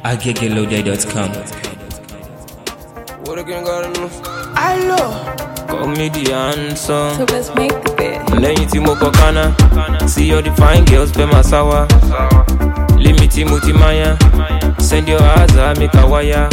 agegeloday.com. What again got enough? Allo, Comedian song. so let's make the bed. lẹ́yìn tí mo kọ kánà see all the fine girls fẹ́ máa sáwá lémi tí mo ti máa yá send your aza make a wáyà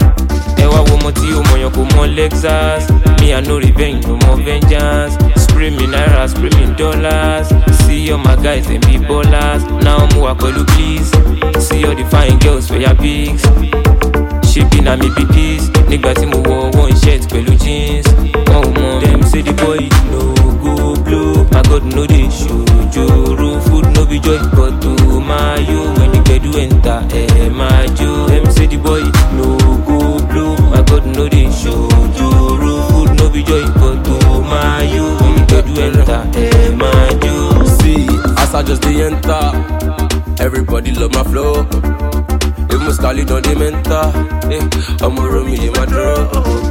ẹ wá wo ọmọ tí o mọ̀yàn kò mọ lexus me i no revenge no more vengeance spray me naira spray me dollars see all my guys dem be ballers now mo wà pẹ̀lú please see all the fine girls for your pics ṣébi na mi be peace nígbà tí mo wọ one shirt pẹ̀lú jeans wọn ò mọ dem say the boy no go blow my god no dey ṣojoro food no be joy but to máa yo when the gbedu enter ẹ máa jó dem say the boy no go blow my god no dey ṣojoro food no be joy but to máa yo when the gbedu enter ẹ máa jó. See, as I just dey enter, everybody love my flow. Even Scully don't dey mentor. Eh, I'm a room in my draw.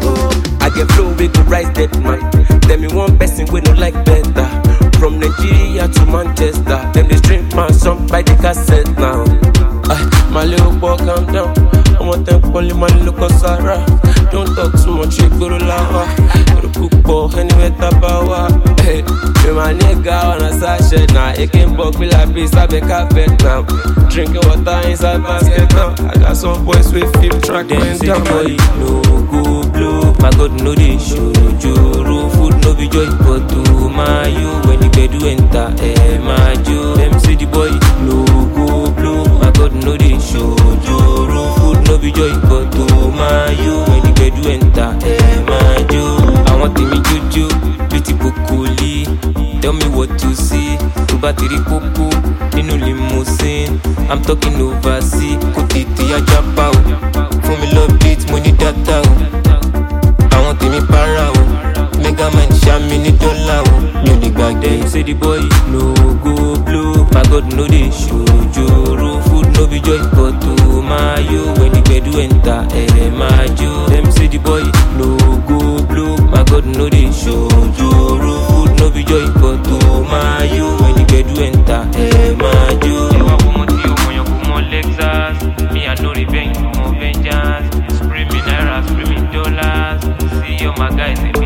I get flow, we go rise that man. Tell me one person we no like better. From Nigeria to Manchester, them they stream my song by the cassette now. Ah, my little boy, calm down. I'm a temp only man look on Sarah. Don't talk too much, you go to lava. Go to cook anywhere tabawa. Hey, me my nigga on a sachet now. It can bug me like this, I be carpet now. Drinking water inside basket now. I got some boys with flip track dem going say the down. boy no go blow my god no dey ṣojoro food no be joy but to máa yo when the gbedu enter ẹ máa jó dem say the boy no go blow my god no dey ṣojoro food no be joy but to máa yo when the gbedu enter ẹ máa jó àwọn tèmi jójó bí ti kòkòlì tell me what to see tó bá ti rí kókó nínú limousine i'm talking overseas kò tètè ajá pa o fún mi lọ beat mo ní data o àwọn tèmi para o mega man ṣàmì ní dọ́là o mi ò lè gbàgbé say the boy no go blow my god no dey ṣojoro food no be joy but to máa yo when the gbedu enter ẹ máa jó dem say the boy no go blow my god no dey ṣojoro food no be joy but to máa yo when the gbedu enter ẹ máa jó. ẹ wá wo mo tí o mọ̀yàn kò mọ lexus me i no revenge no more vengeance spray me naira spray me dollars see all my guys dem